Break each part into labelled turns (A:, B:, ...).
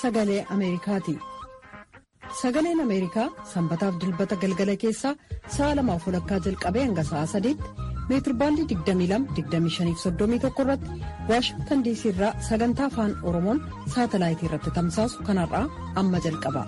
A: sagalee Ameerikaati. Sagaleen Ameerikaa sanbataaf dilbata galgala keessaa sa'a lamaaf walakkaa jalqabee hanga sa'a sadiitti meetirbaandii 22-25-31 irratti Waashingtan diisii irraa sagantaa afaan Oromoon saatalaayitii irratti tamsaasu kanarraa amma jalqaba.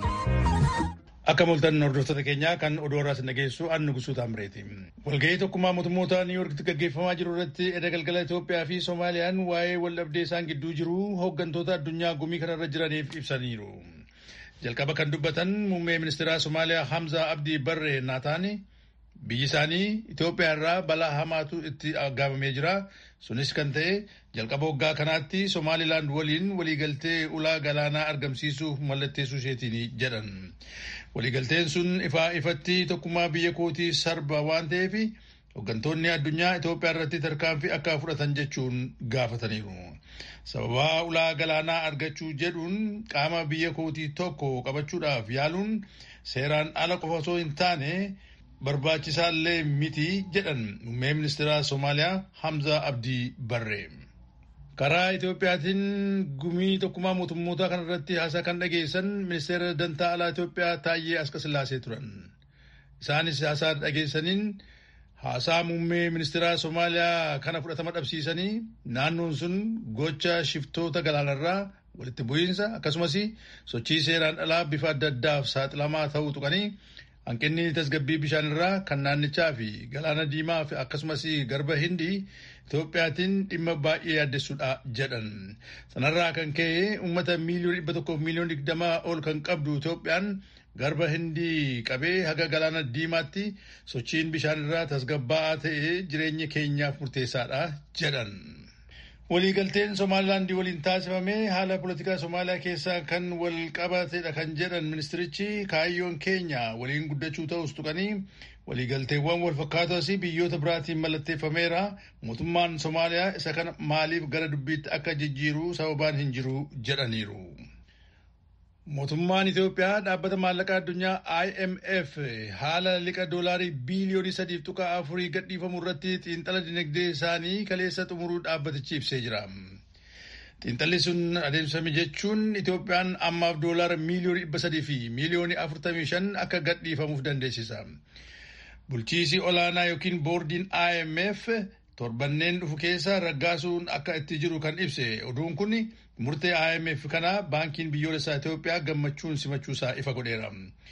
B: Akka moltan hordoftoota keenyaa kan oduu irraa nageessu annu gusuu taamreeti. Walgahii tokkummaa mootummoota Niiwuorkitti gaggeeffamaa jiru irratti edda galgala Itoophiyaa fi Soomaaliyaan waa'ee waldhabdee isaan gidduu jiru hooggantoota addunyaa gumii kanarra jiraniif ibsaniiru. Jalqaba kan dubbatan muummee ministeeraa Somaaliyaa Hamza Abdii Barree Naataani biyyi isaanii Itoophiyaa irraa balaa hamaatu itti aggaamamee jira. Sunis kan ta'e jalqaba waggaa kanaatti Somaalilaand waliin waliigaltee ulaa galaanaa argamsiisuuf mallatteessuu isheetiin jedhan. Waliigalteen sun ifaa ifatti tokkummaa biyya kootii sarba waan ta'eef hooggantoonni addunyaa Itoophiyaa irratti tarkaanfii akka fudhatan jechuun gaafataniiru. Sababaa ulaa galaanaa argachuu jedhuun qaama biyya kootii tokko qabachuudhaaf yaaluun seeraan ala qofa osoo hin taane barbaachisaallee miti jedhan muummee ministeeraa Somaaliyaa Hamza Abdii Barree. Karaa Itoophiyaatiin gumii tokkummaa mootummoota kanarratti haasaa kan dhageessan ministeera dantaa alaa Itoophiyaa Taayyee Askasillaasee turan. Isaanis haasaa dhageessaniin haasaa muummee ministeeraa Somaaliyaa kana fudhatama dhabsiisanii naannoon sun gocha shiftoota galaanarraa walitti bu'iinsa akkasumas sochii seeraan alaa bifa adda addaaf saaxilamaa ta'uu tuqanii hanqinni tasgabbii bishaanirraa kan naannichaa fi galaana diimaa fi akkasumas garba hindii Itoophiyaatiin dhimma baay'ee yaaddessuudha jedhan. Sanarraa kan ka'e uummata miiliyoona dhibba tokkoof miiliyoona digdamaa ol kan qabdu Itoophiyaan garba hindii qabee haga galaana diimaatti sochiin bishaanirraa tasgabbaa'aa ta'e jireenya keenyaaf murteessaadha jedhan. Waliigalteen Somaalilaandii waliin taasifame haala poolitikaa Somaaliyaa keessaa kan wal qabatedha kan jedhan ministirichi kaayyoon keenya waliin guddachuu ta'us tuqanii waliigalteewwan wal fakkaatos biyyoota biraatiin mallatteeffameera mootummaan Somaaliyaa isa kana maaliif gara dubbiitti akka jijjiiru sababaan hin jiru jedhaniiru. Mootummaan Itoophiyaa dhaabbata maallaqaa addunyaa IMF haala liqa doolaarii biiliyoonii sadiif tuqaa afurii gadhiifamu irratti xiinxala dinagdee isaanii kaleessa xumuruu dhaabbatichi ibsee jira. Xiinxalli sun adeemsifame jechuun Itoophiyaan ammaaf doolaara miiliyoonii dhibba sadii fi miiliyoonii afurtamii shan akka gadhiifamuuf dandeessisa. Bulchiisi olaanaa yookiin boordiin IMF torbanneen dhufu keessa raggaasuun akka itti jiru kan ibse oduun kun murtee IMF kana baankiin biyyoolessaa Itoophiyaa gammachuun simachuusaa ifa godheera.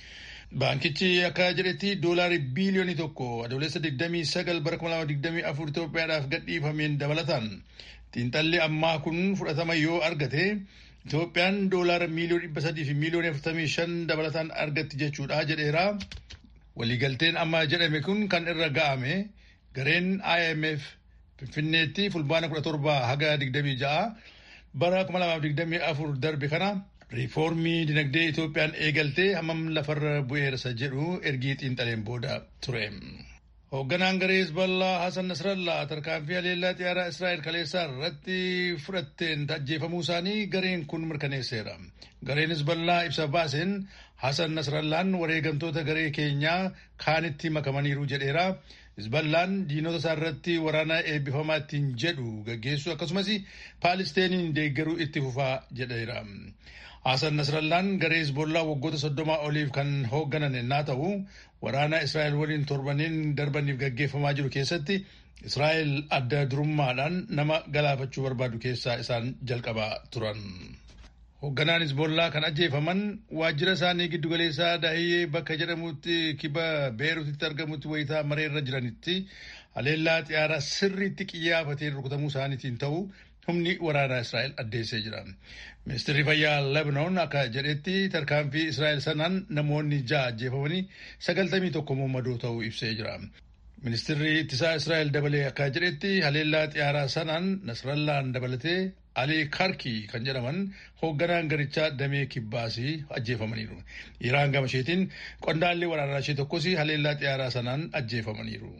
B: Baankichi akka jedhetti doolaari biiliyoonii tokko adoolessa 29 bara 2024 Itoophiyaadhaaf gadhiifameen dabalataan xiinxalli ammaa kun fudhatama yoo argate Itoophiyaan doolaara miiliyoona dhibba sadii fi miiliyoona afurtamii shan dabalataan argatti jechuudha jedheera. Waliigalteen amma jedhame kun kan irra ga'ame gareen IMF Finfinneetti fulbaana 17 haga 26 bara 2024 darbe kana riifoormii dinagdee Itoophiyaan eegaltee hammam lafarra bu'eersa jedhu ergii xiinxaleen booda ture. Hoogganaan garee Hizballaa Hasan Nasrallaa tarkaanfii haleellaa xiyyaaraa Israa'el kaleessaa irratti fudhatteen ajjeefamuu isaanii gareen kun mirkaneesseera. Gareen Hizballaa ibsa baaseen Hasan Nasrallaan wareegamtoota garee keenyaa kaanitti makamaniiru jedheera. Hizballaan diinota isaa irratti waraana eebbifamaa ittiin jedhu gaggeessu akkasumas Paalisteeniin deeggaruu itti fufaa jedheera. Hasan Nasrallaan garee Hizbollaa waggoota soddomaa oliif kan hoogganan yennaa ta'u waraana Israa'el waliin torbaniin darbaniif gaggeeffamaa jiru keessatti Israa'el adda durummaadhaan nama galaafachuu barbaadu keessaa isaan jalqabaa turan. Hoogganaan Hizbollaa kan ajjeefaman waajjira isaanii giddugaleessaa Dahiyyee bakka jedhamutti kiba Beeruutitti argamutti wayitaa mareerra jiranitti haleellaa xiyyaaraa sirriitti qiyyaafatee rukutamuu isaaniitiin ta'u humni waraanaa Israa'el addeessee jira. Ministeerri fayyaa Lebanoon akka jedhetti tarkaanfii Israa'el sanaan namoonni ja'a ajjeefamanii sagaltamii tokko madoo ta'uu ibsee jira. Ministeerri ittisaa Israa'el dabalee akka jedhetti haleellaa xiyyaaraa sanaan Nasrallaan dabalatee Alii Karkii kan jedhaman hoogganaan garichaa damee kibbaasii ajjeefamaniiru. Iraan gama isheetiin qondaalli waraanaa ishee tokkos haleellaa xiyyaaraa sanaan ajjeefamaniiru.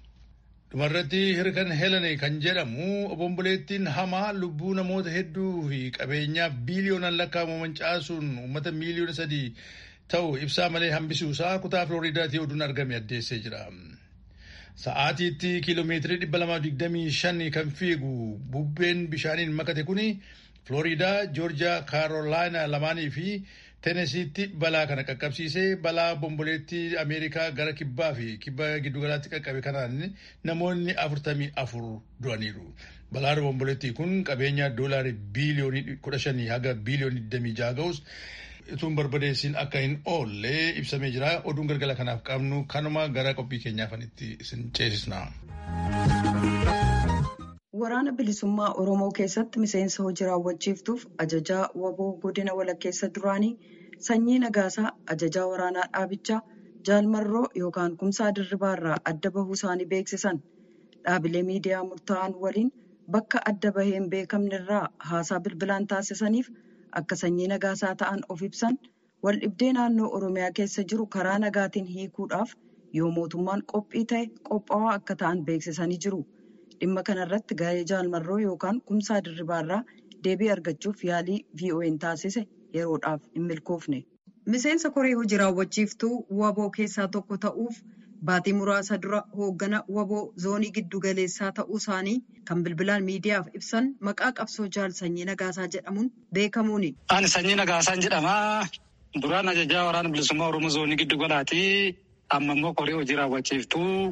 B: Dhumarratti hirkan Helene kan jedhamu obomboleettiin hamaa lubbuu namoota hedduu fi qabeenyaa biiliyoonaan lakkaa'amu mancaasuun uummata miiliyoona sadii ta'u ibsaa malee hambisuusaa kutaa Filooriidaatii oduun argame addeessee jira. Sa'aatiitti kiiloomeetirii dhibba lamaa digdamii shan kan fiigu bubbeen bishaaniin makate kuni Flooriidaa, Joorjiyaa, Kaarolaayinaa lamaanii fi Teenesiitti balaa kana qaqqabsiisee balaa bomboleettii Ameerikaa gara kibbaa fi kibba giddugalaatti qaqqabe kanaan namoonni afurtamii afur du'aniiru. Balaan bomboleettii kun qabeenya doolaarii biiliyoonii kudha shanii haga biiliyoonii digdamii jaha ga'us utuu barbadeessin akka hin oolle ibsamee jira. Oduun galgala kanaaf qabnu kanuma gara qophii keenyaafanitti isin ceesisna.
A: Waraana bilisummaa Oromoo keessatti miseensa hojii raawwachiiftuuf ajajaa waboo godina walakkeessa duraanii sanyii nagaasaa ajajaa waraanaa dhaabichaa jaalmarroo yookaan kumsaa dirribaa irraa adda bahuu isaanii beeksisan. Dhaabilee miidiyaa murtaa'an waliin bakka adda bahee hin beekamne irraa haasaa bilbilaan taasisaniif akka sanyii nagaasaa ta'an of ibsan waldhibdee naannoo Oromiyaa keessa jiru karaa nagaatiin hiikuudhaaf yoo mootummaan qophii ta'e qophaa'aa akka ta'an beeksisanii jiru. Dhimma kanarratti garee jaalmarroo yookaan kumsaa dirribaarraa deebii argachuuf yaalii VOA'n taasise yeroodhaaf hin milkoofne. Miseensa koree hojii raawwachiiftuu waboo keessaa tokko ta'uuf baatii muraasa dura hooggana waboo zoonii giddu galeessaa ta'uu isaanii kan bilbilaan miidiyaaf ibsan maqaa qabsoo jaal sanyii nagaasaa jedhamuun beekamuuni.
C: Ani sanyii nagaasaa jedhama. Duraan ajajaa waraana bilisummaa Oromoo zoonii giddu galaati. Amma immoo koree hojii raawwachiiftuu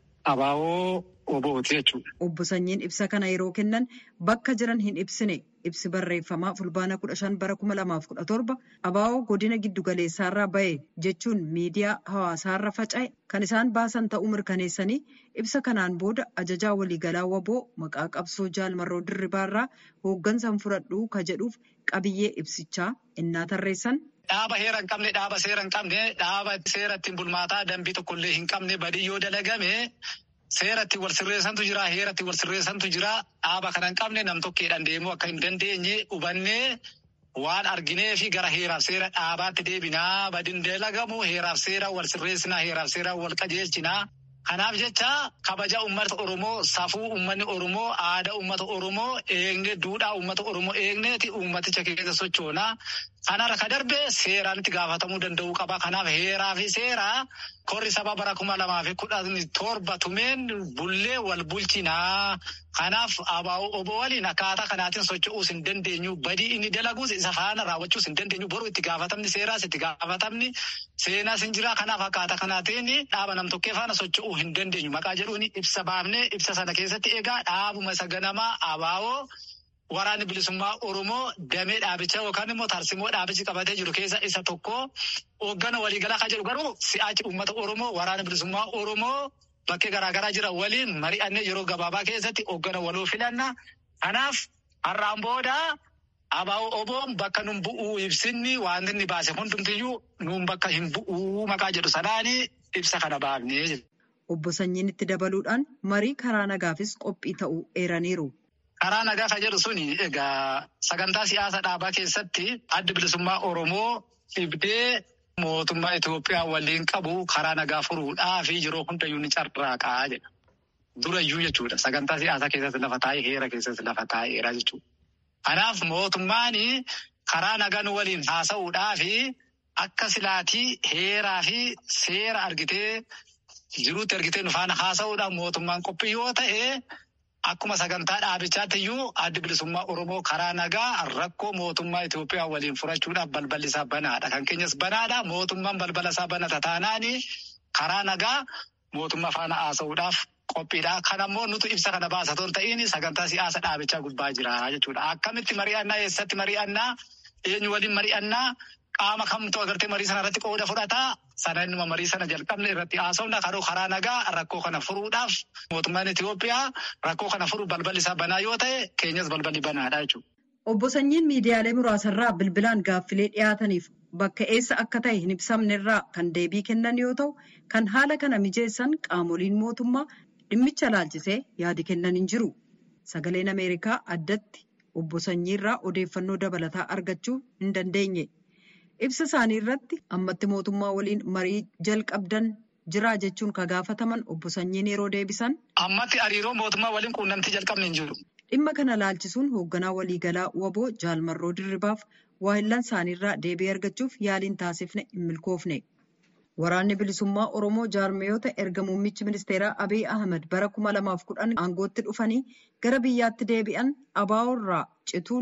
C: abaaboo obooti jechuudha.
A: Obbo Sanyiin ibsa kana yeroo kennan bakka jiran hin ibsine ibsi barreeffamaa fulbaana kudha shan bara kuma lamaaf kudha torba abaaboo godina giddugaleessaarraa bahe jechuun miidiyaa hawaasaarra faca'e kan isaan baasan ta'uu mirkaneessanii ibsa kanaan booda ajajaa waliigalaa waboo maqaa qabsoo jaalmarroo dirribaarraa hooggansan fudhadhuu ka jedhuuf qabiyyee ibsichaa innaa tarreessan.
C: Dhaaba heera hin qabne dhaaba seera hin qabne dhaaba seera ittiin bulmaataa dambii tokkollee hin qabne badii yoo dalagame. Seera ittiin wal sirreessantu jira. Heera ittiin wal sirreessantu jira. Dhaaba kana hin qabne nam tokkeedhaan deemuu akka hin dandeenye hubannee waan arginee fi gara heeraaf seera dhaabaatti deebinaa. Badiin dalagamu heeraaf seera wal sirreessinaa. Heeraaf seera wal qajeelchinaa. Kanaaf jecha kabaja uummata Oromoo, safuu uummanni Oromoo, aadaa uummata Oromoo eegne, duudhaa uummata Oromoo eegneeti uummaticha keessa sochoonaa. Kanarra ka darbe seeraan itti gaafatamuu danda'uu qaba. Kanaaf heeraa fi seeraa korri saba bara kuma lamaa fi kudhan torba tumeen bullee wal bulchinaa. Kanaaf abaa'oo obbo waliin akkaataa kanaatiin socho'uus hin dandeenyu. Badii inni dalaguus isa faana raawwachuus hin dandeenyu. Boruu itti gaafatamni seeraas itti gaafatamni seenaas hin jira. Kanaaf akkaataa kanaatiin dhaaba nam-tokkee faana socho'uu hin dandeenyu. Maqaa jedhuun ibsa baafnee ibsa sana keessatti egaa dhaabuma isa ganamaa abaa'oo. Waraanni bilisummaa Oromoo damee dhaabichaa yookaan immoo tarsimoo dhaabichi qabatee jiru keessa isa tokko hooggana waliigalaa kan jedhu garuu si'aachi uummata Oromoo waraana bilisummaa Oromoo bakkee garaagaraa jira waliin mari'annee yeroo gabaabaa keessatti hooggana waloo filanna. Kanaaf har'aan booda abaa'oo oboon bakka nun bu'uu ibsinni wanti inni baase hundumtiyyuu nuun bakka hin bu'uu maqaa jedhu sanaani ibsa kana baafnee.
A: Obbo Sanyiin itti dabaluudhaan marii karaa nagaafis qophii ta'uu eeraniiru.
C: Karaa nagaa kan jedhu suni egaa sagantaa siyaasa dhaabaa keessatti adda bilisummaa Oromoo dhibdee mootummaa Itoophiyaa waliin qabu karaa nagaa furuudhaa fi yeroo hundayyuu ni carraaqaa jedha. Durayyuu jechuudha. Sagantaa siyaasaa keessatti lafa taa'ee heera keessatti lafa taa'eera jechuudha. Kanaaf mootummaan karaa nagaa nu waliin haasa'uudhaa fi akka silaatii heeraa fi seera argitee jiruutti argitee nu faana haasa'uudhaan mootummaan qophii yoo ta'e. Akkuma sagantaa dhaabichaatti iyyuu addi bilisummaa Oromoo karaa nagaa rakkoo mootummaa Itoophiyaa waliin furachuudhaaf balballi isaa banaadha. Kan keenyas banaadha. Mootummaan balbala isaa banata taanaani karaa nagaa mootummaa faana haasa'uudhaaf qophiidha. Kan ammoo nuti ibsa kana baasatoon ta'in sagantaa siyaasa dhaabichaa gubbaa jira jechuudha. Akkamitti mari'annaa eessatti mari'annaa eenyu waliin mari'annaa qaama kamtu agartee marii sana irratti qooda fudhataa sana innuma marii sana jalqabne irratti haasofna karoo karaa nagaa rakkoo kana furuudhaaf mootummaan Itoophiyaa rakkoo kana furuu balballi isaa banaa yoo ta'e keenyas balballi banaadha jechuudha.
A: Obbo Sanyiin miidiyaalee muraasarraa bilbilaan gaaffilee dhiyaataniif bakka eessa akka ta'e hin ibsamnerraa kan deebii kennan yoo ta'u kan haala kana mijeessan qaamoliin mootummaa dhimmicha laalchisee yaadi kennan hin jiru. Sagaleen Ameerikaa addatti obbo Sanyiirraa odeeffannoo dabalataa argachuu hin dandeenye. Ibsa isaanii irratti ammatti mootummaa waliin marii jalqabdan jira jechuun ka gaafataman obbo Sanyiin yeroo deebisan.
C: Ammatti hariiroo mootummaa waliin quunnamtii jalqabne hin jiru.
A: Dhimma kana laalchisuun hoogganaa waliigalaa waboo jaalmarroo dirribaaf waahillan isaaniirraa deebii argachuuf yaaliin taasifne hin milkoofne. Waraanni bilisummaa Oromoo jaarmiyoota erga muummichi ministeeraa Abiy Ahmed bara kuma lamaaf kudhan aangootti dhufanii gara biyyaatti deebi'an ABO irraa cituun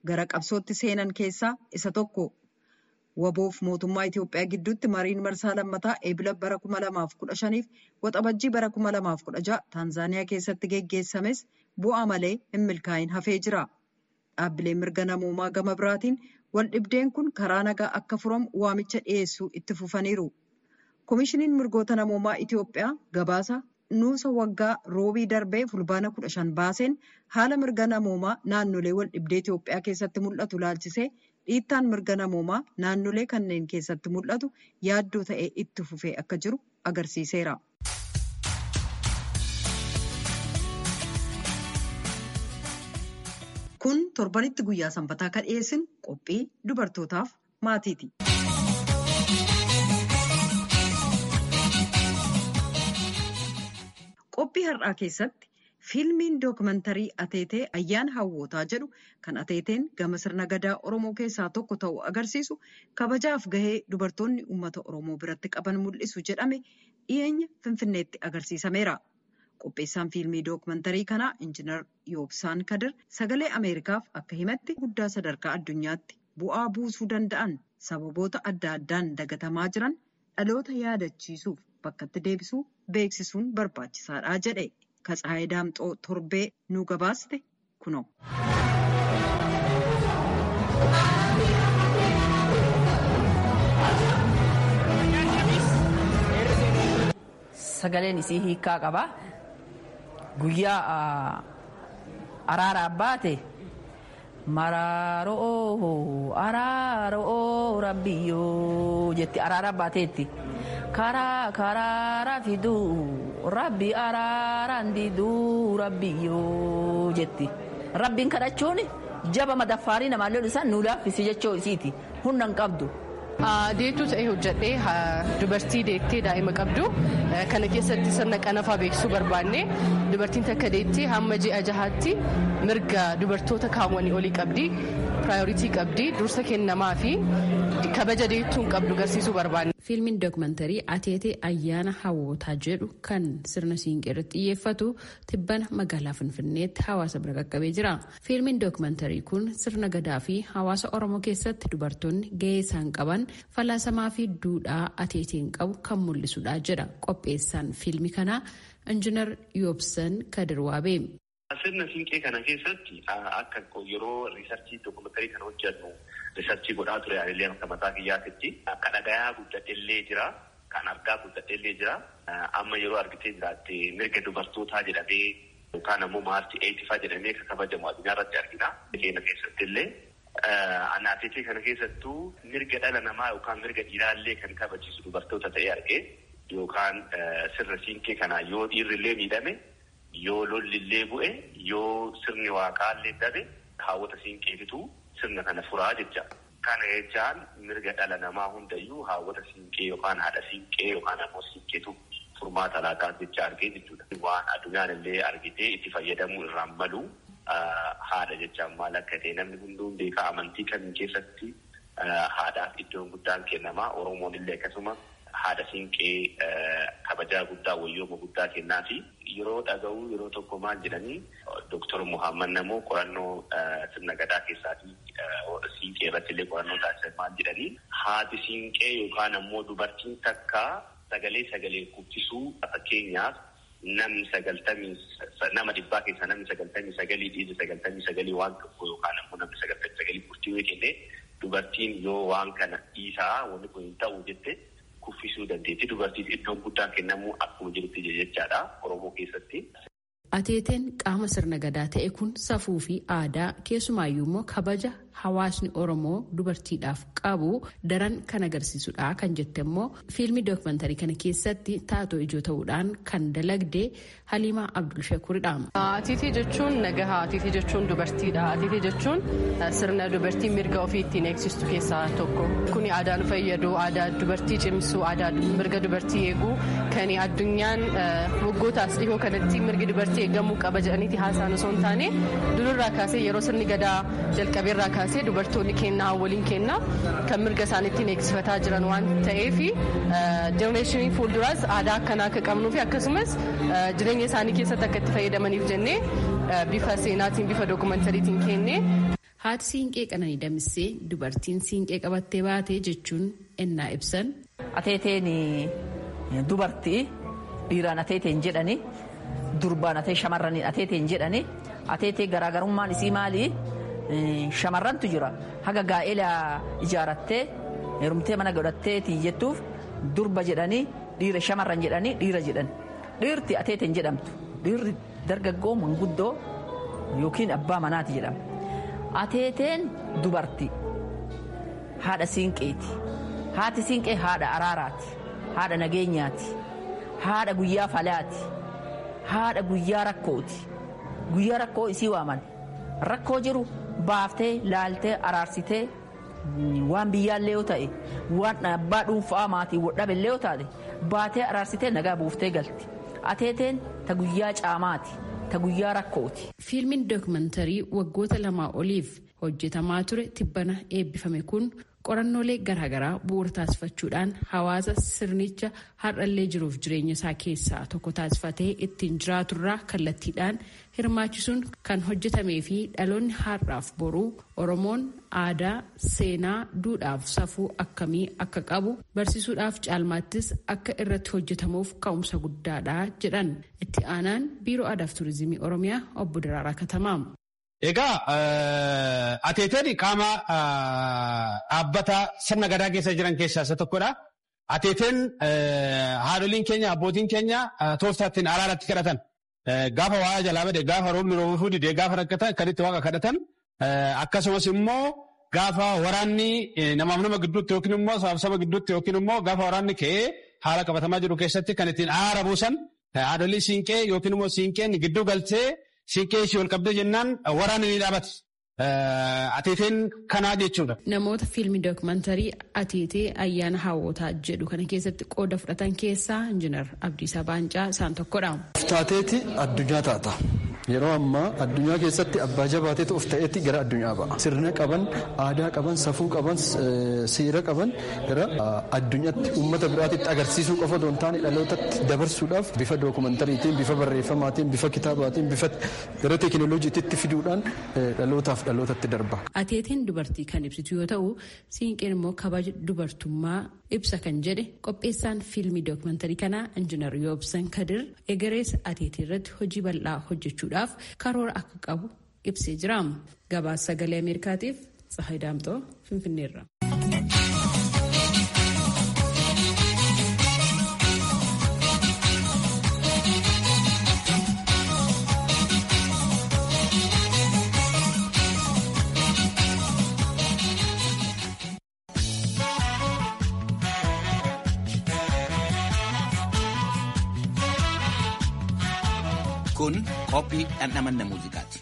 A: gara qabsootti seenan keessaa isa tokko. Waboof mootummaa Itoophiyaa gidduutti mariin marsaa lammataa eebila bara 2015 fi waxabajjii bara 2016 Taanzaaniyaa keessatti geggeessames bu'aa malee hin milkaa'in hafee jira. Dhaabbileen mirga namoomaa gama biraatiin wal dhibdeen kun karaa nagaa akka furamu waamicha dhiyeessuu itti fufaniiru. Komishiniin mirgoota namoomaa Itoophiyaa gabaasa nuusa waggaa roobii darbee fulbaana 15 baaseen haala mirga namoomaa naannolee wal dhibdee Itoophiyaa keessatti mul'atu laalchisee dhiittaan mirga namoomaa naannolee kanneen keessatti mul'atu yaaddoo ta'ee itti fufee akka jiru agarsiiseera. Kun torbanitti guyyaa sanbataa kan dhiyeessin qophii dubartootaaf maatiiti. Qophii har'aa keessatti fiilmiin dookumantarii ateetee ayyaana hawwootaa jedhu kan ateeteen gama sirna gadaa oromoo keessaa tokko ta'uu agarsiisu kabajaaf gahee dubartoonni uummata oromoo biratti qaban mul'isu jedhame dhiyeenya finfinneetti agarsiisameera. Qopheessaan fiilmii dookumantarii kanaa injiinar Yoobsaan Kadir sagalee Ameerikaaf akka himatti guddaa sadarkaa addunyaatti bu'aa buusuu danda'an sababoota adda addaan dagatamaa jiran dhaloota yaadachiisuuf bakkatti deebisuu beeksisuun barbaachisaadha jedhe. Katsaayee Daamxoo torbee nu gabaaste kunoo.
D: Sagaleen isii hiikaa qaba. Guyyaa araaraa baate maraaroo araaroo rabbiyyoo jetti araaraa baateetti. karaa karaara fiduu rabbi araaraan diduu rabbiyyoo jetti rabbiin kadhachuun jaba madaffaarii namaallee isaan nu laaffisi jechoo isiiti humna hin qabdu.
E: Deettuu ta'ee hojjedhee dubartii deettee daa'ima qabdu kana keessatti sirna qanafaa beeksisuu barbaanne dubartiin takka deettee hamma ji'a jahaatti mirga dubartoota kaawwanii olii qabdi piraayoritii qabdi dursa kennamaa fi kabaja deettuun qabdu garsiisuu barbaanne.
F: Fiilmiin dookumantarii Ateetee Ayyaana Hawwootaa jedhu kan sirna siinqee irratti xiyyeeffatu tibbana magaalaa Finfinneetti hawaasa bira qaqqabee jira. Fiilmiin dookumantarii kun sirna gadaa fi hawaasa Oromoo keessatti dubartoonni gahee isaan qaban falaasamaa fi duudhaa ateeteen qabu kan mul'isudha jedha qopheessaan fiilmii kanaa Injiinar Yoobsan Kadir Waabee.
G: Sirna siinqee kana keessatti akka yeroo riisarchii dookumantarii kana hojjennu riisarchii godhaa ture yaa'illee akka mataa kiyyaatitti akka dhagayaa guddadheellee jira kan argaa guddadheellee jira amma yeroo argitee jiraatte mirga dubartootaa jedhamee yookaan ammoo maartii eetifaa jedhamee kan kabajamu addunyaa irratti argina. Keenya keessatti illee anaateetii kana keessattuu mirga dhala namaa yookaan mirga dhiiraallee kan kabachiisu dubartoota ta'ee argee yookaan sirna siinqee kanaa yoo dhiirrillee miidhame yoo lollillee bu'e yoo sirni waaqaallee dabe haawwata siinqeetitu sirna kana furaa jecha. Kana jechaan mirga dhala namaa hundayyuu haawwata siinqee yookaan haadha siinqee yookaan ammoo siinqeetu furmaata laataa jecha argee jechuudha. Waan addunyaan illee argitee itti fayyadamuu irraan malu haadha jechaan maal akka ta'e namni hunduun beekaa amantii kamiin keessatti haadhaaf iddoon guddaan kennamaa Oromoon illee akkasuma haadha siinqee kabajaa guddaa wayyooma guddaa kennaa fi yeroo dhaga'u yeroo tokko maal jedhanii Dooktor Muhammad Namoo qorannoo sirna gadaa keessaatii siinqee irratti illee qorannoo taasisan maal jedhanii haati siinqee yookaan ammoo dubartiin takka sagalee sagalee guddisuu fakkeenyaaf namni sagaltamii nama dhibbaa keessaa namni sagaltamii sagalii dhiirri sagaltamii sagalii waan tokko yookaan ammoo namni sagaltamii sagalii murtii yoo kenne dubartiin yoo waan kana dhiisaa wanni kun hin ta'u jette kuffisuu dandeetti dubartiif iddoon guddaan kennamuu akkuma jirutti jechaadha Oromoo keessatti.
F: Ateeteen qaama sirna gadaa ta'e kun safuu fi aadaa keessumaayyuu immoo kabaja hawaasni Oromoo dubartiidhaaf qabu daran kan agarsiisudha kan jette immoo fiilmii dookumantarii kana keessatti taatoo ijoo ta'uudhaan kan dalagde Haliimaa Abdul Shakuridha.
E: Atiitii jechuun nagahaa, atiitii jechuun dubartiidha. Atiitii jechuun sirna dubartii mirga ofii ittiin eegsistu keessaa tokko. Kuni aadaa nu fayyadu, aadaa dubartii cimsu, aadaa mirga dubartii eeguu kan addunyaan waggootaas dhihoo kanatti mirgi dubartii eegamuu qaba jedhaniiti haasaan osoo hin taane durirraa kaasee yeroo sirni gadaa jalqabeerraa kaasee dubartoonni kennaa waliin kennaa kan mirga isaaniittiin eegsifataa jiran waan ta'eef jenereeshinii fuulduraas aadaa akkanaa akka qabnuu fi akkasumas jireenya isaanii keessatti akka itti fayyadamaniif jennee bifa seenaatiin bifa dookumantariitiin kennee.
F: haati siinqee qananii damissee dubartiin siinqee qabattee baate jechuun ennaa ibsan.
D: Ateeteen dubartii dhiiraan ateeteen jedhani durbaan atee shamarraniin ateeteen jedhani ateetee garaagarummaan isii maali shamarrantu jira haga gaa'ela ijaarattee heerumtee mana godhattee tiyyettuuf durba jedhanii dhiira shamarran jedhanii dhiira jedhan dhiirti ateeteen jedhamtu dhiirri dargaggoo manguddoo yookiin abbaa manaati jedhama ateeteen dubartii haadha siinqeeti haati siinqee haadha araaraati haadha nageenyaati haadha guyyaa falaati haadha guyyaa rakkooti guyyaa rakkoo isii waaman rakkoo jiru baaftee laaltee araarsitee waan biyyaallee yoo ta'e waan abbaa dhuunfaa maatii dhabeellee yoo taate baatee araarsitee nagaa buuftee galti ateeteen ta guyyaa caamaati ta guyyaa rakkooti.
F: fiilmiin dookumantarii waggoota lamaa oliif hojjetamaa ture tibbana eebbifame kun qorannoolee garaagaraa bu'uura taasifachuudhaan hawaasa sirnicha har'allee jiruuf jireenya isaa keessaa tokko taasifatee ittiin jiraaturraa kallattiidhaan hirmaachisuun kan hojjetamee fi dhaloonni har'aaf boruu oromoon aadaa seenaa duudhaaf safuu akkamii akka qabu barsiisuudhaaf caalmaattis akka irratti hojjetamuuf ka'umsa guddaadha jedhan itti aanaan biiroo aadaaf turizimii oromiyaa obbo Daraaraa Katamaa.
H: Egaa ateeteen qaama dhaabbata sirna gadaa keessa jiran keessaa isa tokkodha. Ateeteen haadholiin keenya abbootiin keenya tooftaattiin araaratti kadhatan. Gaafa waa jalaa bade gaafa roobni roobuu didee gaafa rakkatan kan itti waaqa kadhatan. Akkasumas immoo gaafa waraanni namaaf nama gidduutti yookiin immoo sabaaf saba gidduutti yookiin immoo gaafa waraanni ka'ee haala qabatamaa jiru keessatti kan ittiin araara buusan haadholii siinqee yookiin immoo siinqeen gidduu galtee Siinqee ishee ol qabdee jennaan waraana ni dhaabate. Ateeteen kanaa jechuudha.
F: Namoota fiilmii dookumantarii Ateetee ayyaana hawwootaa jedhu kana keessatti qooda fudhatan keessaa Injiinar Abdiisaa Baancaa isaan tokkodha.
I: Taateeti addunyaa taata. Yeroo ammaa addunyaa keessatti abbaa jabaateetu of ta'eetti gara addunyaa ba'a. Sirna qaban, aadaa qaban, safuu qaban, seera qaban gara addunyaatti uummata biraatitti agarsiisuu qofa otoo hin taane dhalootatti dabarsuudhaaf bifa dookumantariitiin, bifa barreeffamaatiin, bifa kitaabaatiin, bifa gara teekinooloojiitti fiduudhaan dhalootaaf dhalootatti darba.
F: Ateetiin dubartii kan ibsitu yoo ta'u, siinqeen immoo kabaja dubartummaa ibsa kan jedhe qopheessaan fiilmii dookumantarii kanaa injiinar Yoobsan Kadir egerees ateetii irratti hojii bal'aa hojjechuudhaaf karoora akka qabu ibsee jira. Gabaasa sagalee Ameerikaatiif Tsahayi Daamtoo Finfinneerra.
J: Kun qophii dhandhamanna muuziqaati.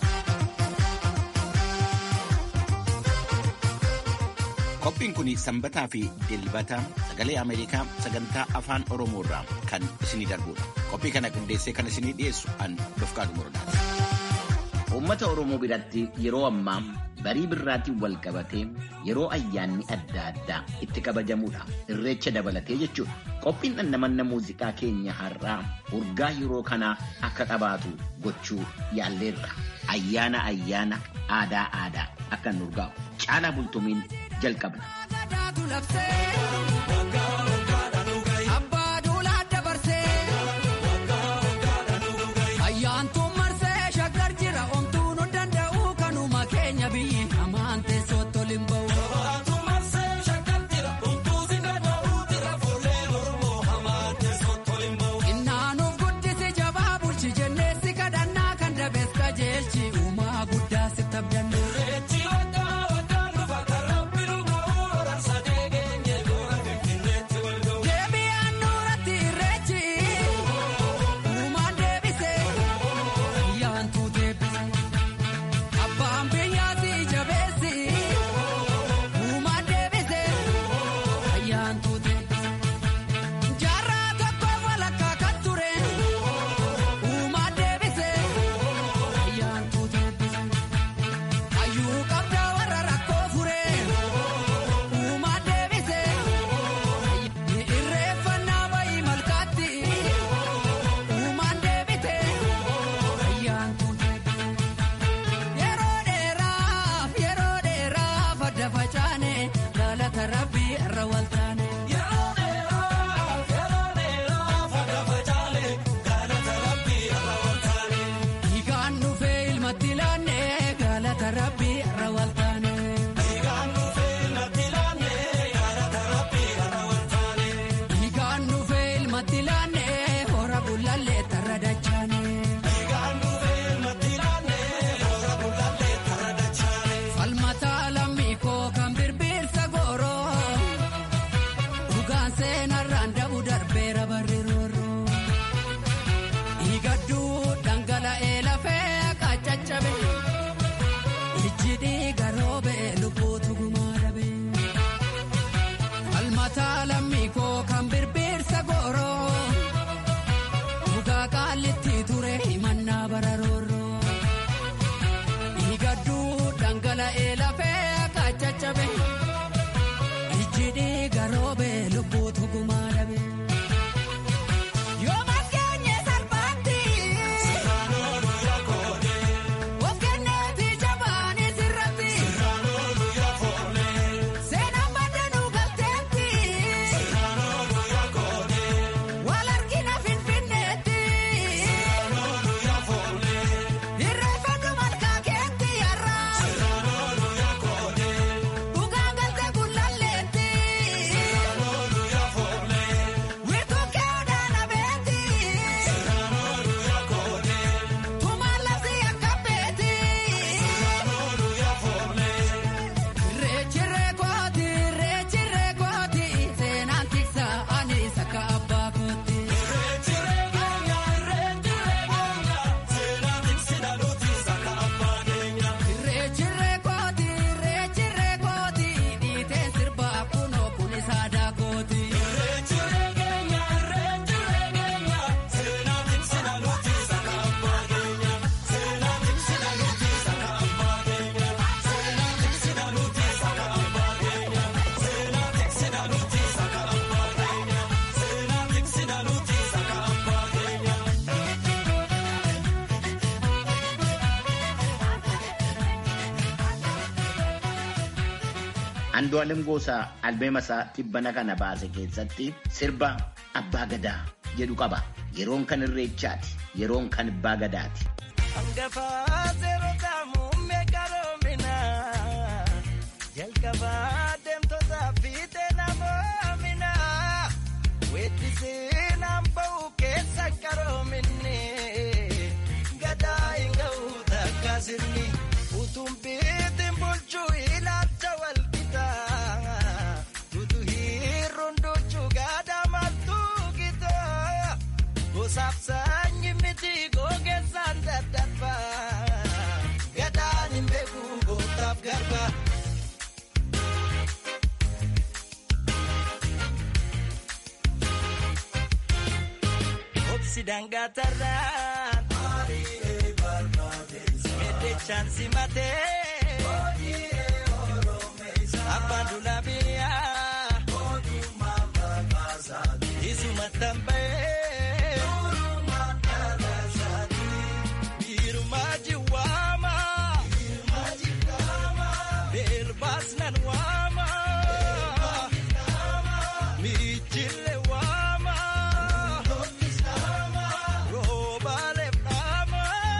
J: Qophiin kun sanbataa fi dilbata sagalee Ameerikaa sagantaa afaan Oromoo irraa kan isinii darbudha. Qophii kana qindeessee kan isinii dhiyeessu an Dofqaatu Morodaati.
K: Uummata Oromoo biratti yeroo ammaa barii birraatiin wal qabatee yeroo ayyaanni adda addaa itti kabajamudha. Irreecha dabalatee jechuudha. Qophiin dhandhamanna muuziqaa keenya har'aa urgaa yeroo kanaa akka qabaatu gochuu yaalleerra. Ayyaana ayyaana aadaa aadaa akka nu urgaa'u. Caalaa bultumiin jalqabna. Andu'aalem Goosaa albeema isaa tibbana kana baase keessatti sirba abbaa gadaa jedhu qaba. Yeroon kan irreechaati. Yeroon kan abbaa gadaati.
L: Hangafaa seerotaa muummee qaroominaa jalqabaa deemtotaa fiixee namoominaa weettisee naamba'u keessa qaroominni gadaa hin ga'u takka sirni utuun biitiin bulchuu ilaalcha walqitaa tutu hiirruun duchuu gadaa martuu gitaa gosaaf saanyi miti gogeessaan daddarbaa gadaan hin beeku gootaaf garba. Obsi dangatarraan meddechaan simatee abbaan dulaa biyyaa isuma tamba'ee biirumaa jiwaama beelbaas nan waama miichille waama roobaalee dhaama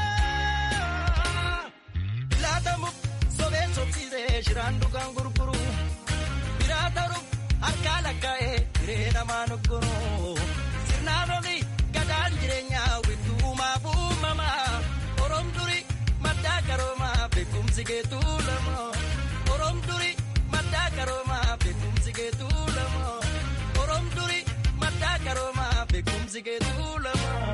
L: laatamu sobeen sobsiisee shiraan dhugaan gurguru biraa ta'uuf harkaa lakkaa'ee hiree namaa noggoroo sirnaan oli gadaan jireenyaa wittuumaaf uumamaa oroom duri maddaa qaroomaa beekumsi geetuu lamoo oroom duri maddaa qaroomaa beekumsi geetuu lamoo oroom duri maddaa qaroomaa beekumsi geetuu lamoo.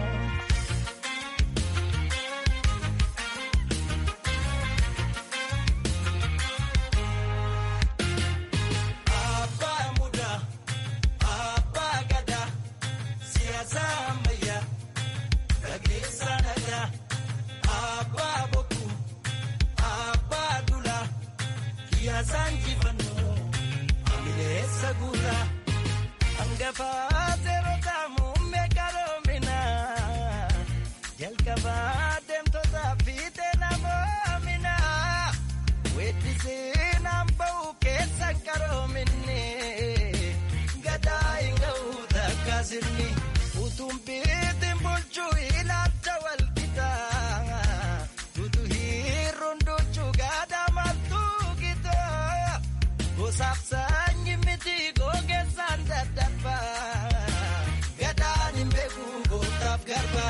L: Abbaa mudaa, abbaa gadaa, siyaasa ammayyaa, gaggeessaa nagaa. Abbaa bokkuu, abbaa dulaa, kiyaasaan jifannoo, amileessa guuraa. Hangafaa seerotaa muummee qaroominaa, jalqabaa deemtotaa fiixee namoominaa. Weettisee naamba'u keessa qaroominni gadaa hin ga'u takka sirni utuun biitiin bulchuu ilaalcha walqitaa tutu hiirruun duchuu gadaa martuu gitaa gosaaf saanyi miti gogeessaan daddarbaa gadaan hin beeku gootaaf garba.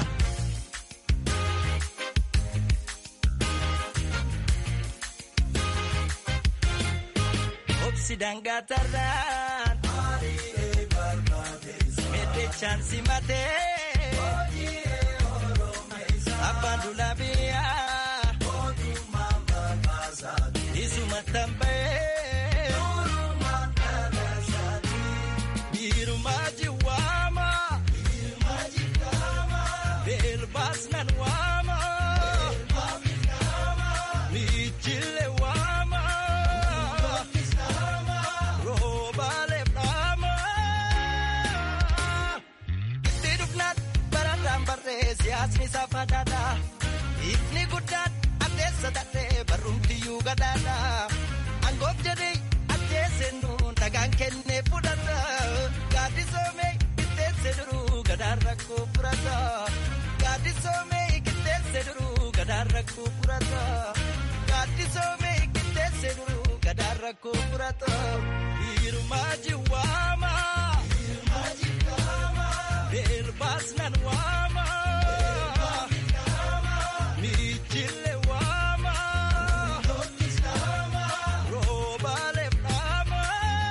L: Obsi dangatarraan meddechaan simatee abbaan dulaa biyyaa isuma tamba'ee biirumaa jiwaama beelbaas nan waama miichille waama roobaalee dhaama itti dhufnaan bararraan barree siyaasni saafataadha ifni guddaan addeessa dadhee barrumtiyyuu gadaadha angoof jedhee ajjeeseen nuun dhagaan kennee fudhata gaaddisoomee qixxeesse duruu gadaan rakkoo furata gaaddisoomee qixxeesse duruu gadaan rakkoo furata gaaddisoomee qixxeesse duruu gadaan rakkoo furata hiirumaa jiwaama beelbaas nan waama miichille waama roobaalee dhaama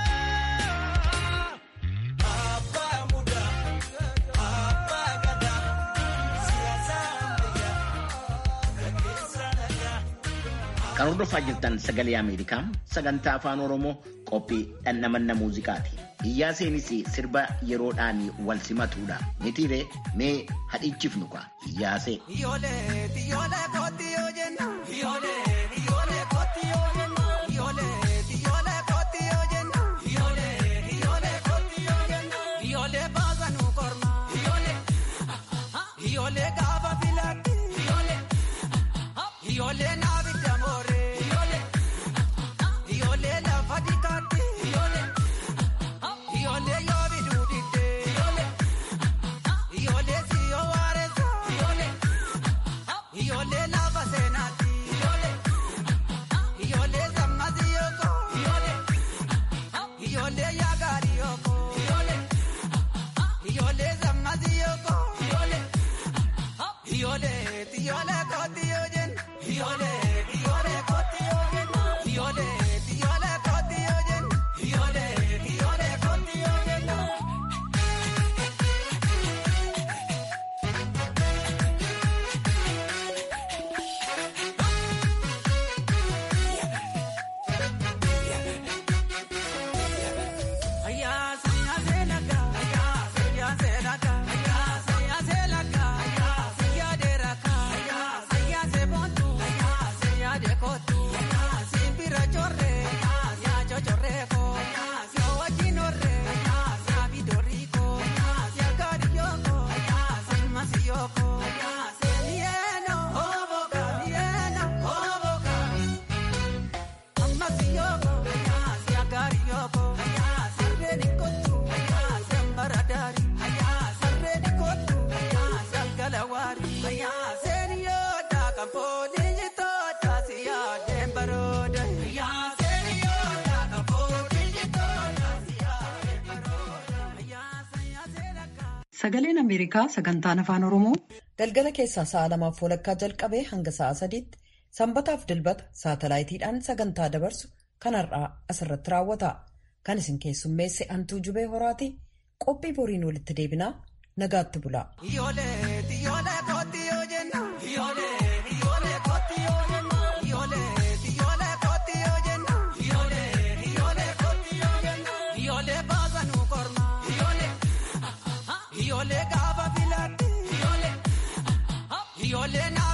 L: abbaa mudaa abbaa gadaa siyaasa ammayyaa gaggeessaa nagaa.
K: Kan hordofaa jirtan sagalee Ameerikaa sagantaa afaan Oromoo qophii dhandhamanna muuziqaati. Iyyaa seenis sirba yeroodhaan wal simatuudha. Mitiiree mee hadhichifnu kwa iyyaasee.
L: Ijoollee ijoollee kooti yoo jenna. Ijoollee ijoollee kooti yoo jenna. Ijoollee ijoollee kooti yoo jenna. Ijoollee ijoollee kooti yoo jenna. Ijoollee baasa nu korma. Ijoollee ijoollee gaafa filaatti. Ijoollee ijoollee naabi damoore. Ijoollee ijoollee lafa dikaatti. Ijoollee ijoollee kooti yoo jenna. Ijoollee ijoollee kooti yoo jenna. Ijoollee ijoollee kooti yoo jenna. Ijoollee ijoollee kooti yoo jenna.
A: Sagaleen Ameerikaa sagantaan afaan Oromoo galgala keessaa sa'a lamaaf walakkaa jalqabee hanga sa'a sadiitti sanbataaf dilbata saatalaayitiidhaan sagantaa dabarsu kan har'aa asirratti raawwata. Kan isin keessummeesse Antuu Jubee Horaati. Qophii boriin walitti deebinaa nagaatti bulaa.
L: Ijoollee ijoollee kooti yoo jenna. Ijoollee ijoollee kooti yoo jenna. Ijoollee ijoollee kooti yoo jenna. Ijoollee ijoollee kooti yoo jenna. Ijoollee baasa nu korma. Ijoollee ijoollee gaafa filatti. Ijoollee ijoollee naa.